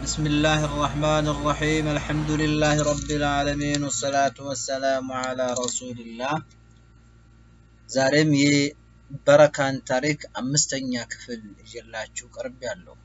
بسم الله الرحمن الرحيم الحمد لله رب العالمين والصلاة والسلام على رسول الله ዛሬም የበረካን ታሪክ አምስተኛ ክፍል ይዤላችሁ ቀርብ ያለው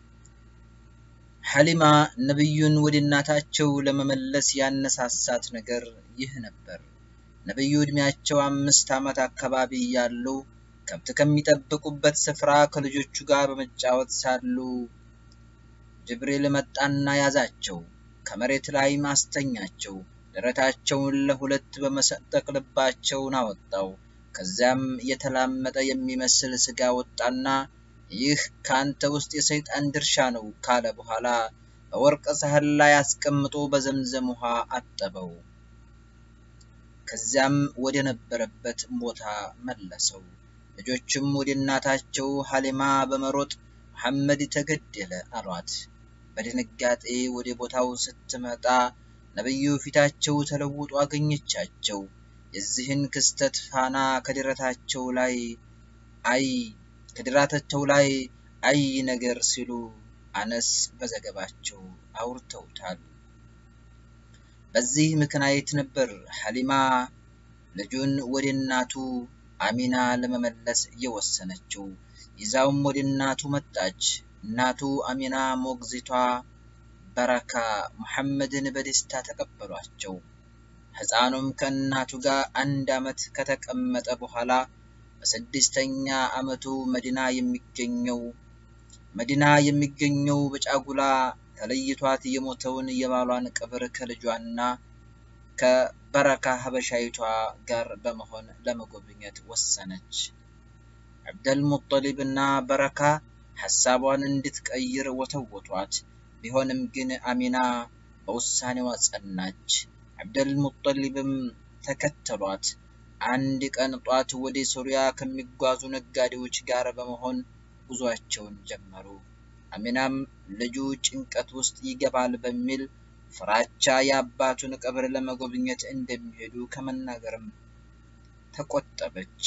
ሐሊማ ነቢዩን ወደ እናታቸው ለመመለስ ያነሳሳት ነገር ይህ ነበር። ነቢዩ ዕድሜያቸው አምስት ዓመት አካባቢ እያሉ ከብት ከሚጠብቁበት ስፍራ ከልጆቹ ጋር በመጫወት ሳሉ ጅብሪል መጣና ያዛቸው፣ ከመሬት ላይ ማስተኛቸው፣ ደረታቸውን ለሁለት በመሰንጠቅ ልባቸውን አወጣው። ከዚያም የተላመጠ የሚመስል ስጋ ወጣና ይህ ከአንተ ውስጥ የሰይጣን ድርሻ ነው ካለ በኋላ በወርቅ ሳህን ላይ አስቀምጦ በዘምዘም ውሃ አጠበው። ከዚያም ወደ ነበረበት ቦታ መለሰው። ልጆችም ወደ እናታቸው ሐሊማ በመሮጥ መሐመድ ተገደለ አሏት። በድንጋጤ ወደ ቦታው ስትመጣ ነቢዩ ፊታቸው ተለውጦ አገኘቻቸው። የዚህን ክስተት ፋና ከድረታቸው ላይ አይ ከድራታቸው ላይ አይ ነገር ሲሉ አነስ በዘገባቸው አውርተውታል። በዚህ ምክንያት ነበር ሐሊማ ልጁን ወደ እናቱ አሚና ለመመለስ እየወሰነችው። ይዛውም ወደ እናቱ መጣች። እናቱ አሚና ሞግዚቷ በረካ ሙሐመድን በደስታ ተቀበሏቸው። ሕፃኑም ከእናቱ ጋር አንድ ዓመት ከተቀመጠ በኋላ በስድስተኛ ዓመቱ መዲና የሚገኘው መዲና የሚገኘው በጫጉላ ተለይቷት የሞተውን የባሏን ቀብር ከልጇና ከበረካ ሀበሻይቷ ጋር በመሆን ለመጎብኘት ወሰነች። አብደል ሙጠሊብ እና በረካ ሐሳቧን እንድትቀይር ወተወቷት። ቢሆንም ግን አሚና በውሳኔዋ ጸናች። አብደል ሙጠሊብም ተከተሏት። አንድ ቀን ጧት ወደ ሶሪያ ከሚጓዙ ነጋዴዎች ጋር በመሆን ጉዟቸውን ጀመሩ። አሚናም ልጁ ጭንቀት ውስጥ ይገባል በሚል ፍራቻ የአባቱን ቀብር ለመጎብኘት እንደሚሄዱ ከመናገርም ተቆጠበች።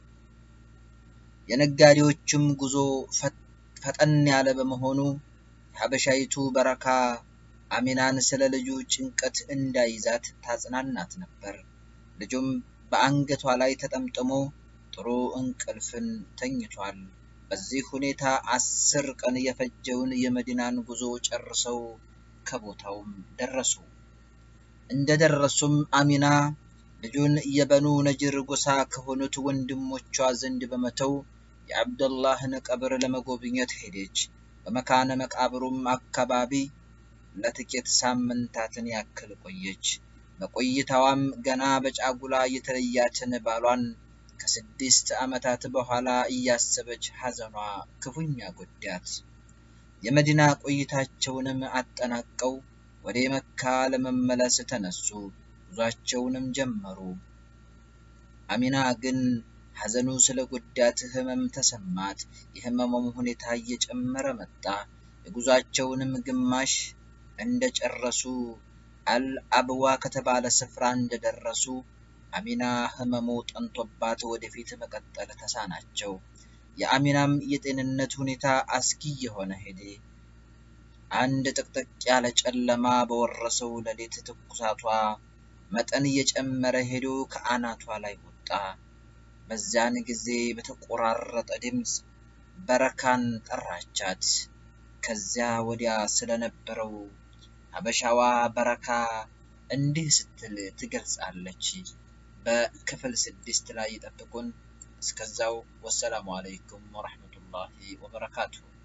የነጋዴዎቹም ጉዞ ፈጠን ያለ በመሆኑ ሀበሻይቱ በረካ አሚናን ስለ ልጁ ጭንቀት እንዳይዛት ታጽናናት ነበር። ልጁም በአንገቷ ላይ ተጠምጥሞ ጥሩ እንቅልፍን ተኝቷል። በዚህ ሁኔታ አስር ቀን የፈጀውን የመዲናን ጉዞ ጨርሰው ከቦታውም ደረሱ። እንደደረሱም አሚና ልጁን የበኑ ነጅር ጎሳ ከሆኑት ወንድሞቿ ዘንድ በመተው የአብደላህን ቀብር ለመጎብኘት ሄደች። በመካነ መቃብሩም አካባቢ ለጥቂት ሳምንታትን ያክል ቆየች። በቆይታዋም ገና በጫጉላ የተለያትን ባሏን ከስድስት ዓመታት በኋላ እያሰበች ሐዘኗ ክፉኛ ጎዳት። የመዲና ቆይታቸውንም አጠናቀው ወደ መካ ለመመለስ ተነሱ። ጉዟቸውንም ጀመሩ። አሚና ግን ሐዘኑ ስለ ጎዳት ህመም ተሰማት። የህመሙም ሁኔታ እየጨመረ መጣ። የጉዟቸውንም ግማሽ እንደጨረሱ አልአብዋ ከተባለ ስፍራ እንደደረሱ አሚና ህመሙ ጠንቶባት ወደፊት መቀጠል ተሳናቸው። የአሚናም የጤንነት ሁኔታ አስጊ የሆነ ሄደ። አንድ ጥቅጥቅ ያለ ጨለማ በወረሰው ሌሊት ትኩሳቷ መጠን እየጨመረ ሄዶ ከአናቷ ላይ ወጣ። በዚያን ጊዜ በተቆራረጠ ድምፅ በረካን ጠራቻት። ከዚያ ወዲያ ስለነበረው ሀበሻዋ በረካ እንዲህ ስትል ትገልጻለች። በክፍል ስድስት ላይ ይጠብቁን። እስከዛው ወሰላሙ አለይኩም ወረሕመቱላሂ ወበረካቱሁ።